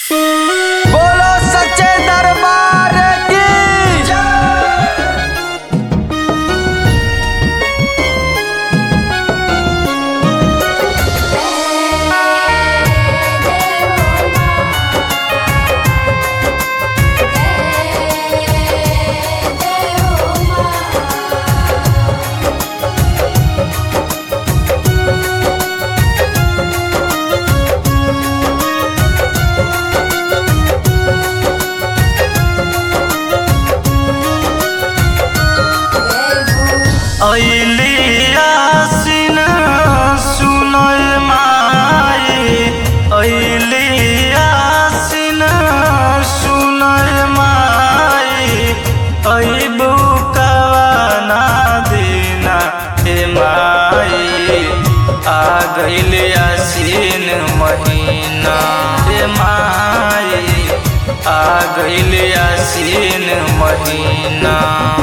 बोलो सच्चे दरबार की ऐलियासिन सुनय माई ऐलियासिन सुनय माई ऐबु कवना दिना हे माई आ गइल आसिन महीना हे माई आ गइल आसिन महीना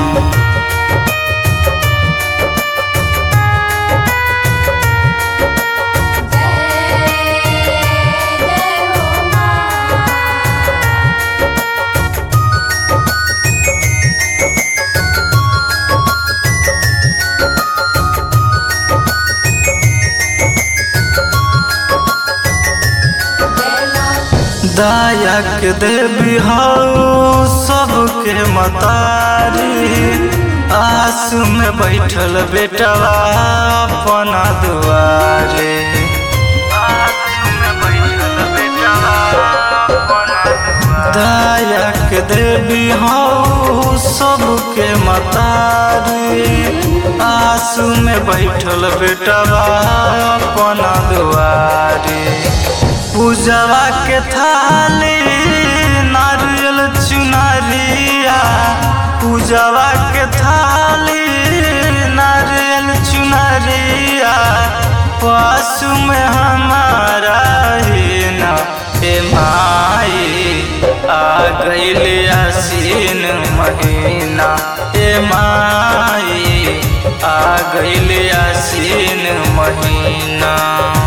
दायक देवी हऊ सबके मतारी आस में बैठल बेटवा अपना दुआरे आस में बैठल बेटवा अपना दुआरे। दायक देवी हऊ सबके मतारी आस में बैठल बेटवा अपना दुआरे पूजवा के थाली नारियल चुनरिया पूजवा के थाली नारियल चुनरिया पासु में हमारा ही ना ए माई आ गइल आसीन महीना ए माई आ गइल आसीन महीना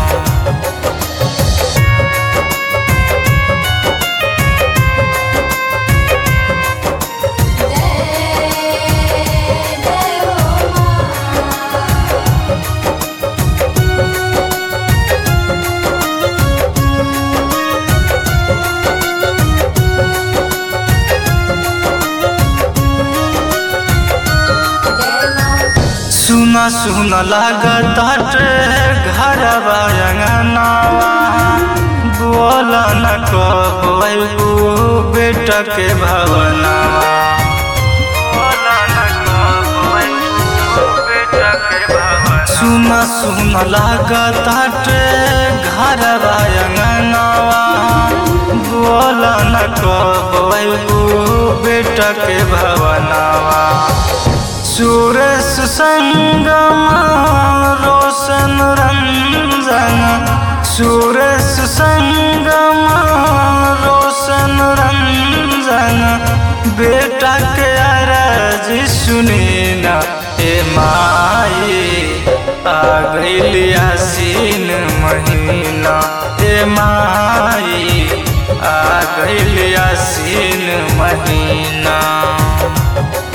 सुना सुना लागत हटे घर अंगनावा बोल न कब अबू बेटा के भवनावा बोल न कब अबू बेटा के भवनावा। सुना सुना लागत हटे घर अंगनावा बोल न कब अबू बेटा के भवनावा सुरेश संगम रोशन रंजन सुरेश संगम रोशन रंजन बेटा के अरज सुनी ना ए माई आ गइल आसीन महीना ए माई आ गइल आसीन महीना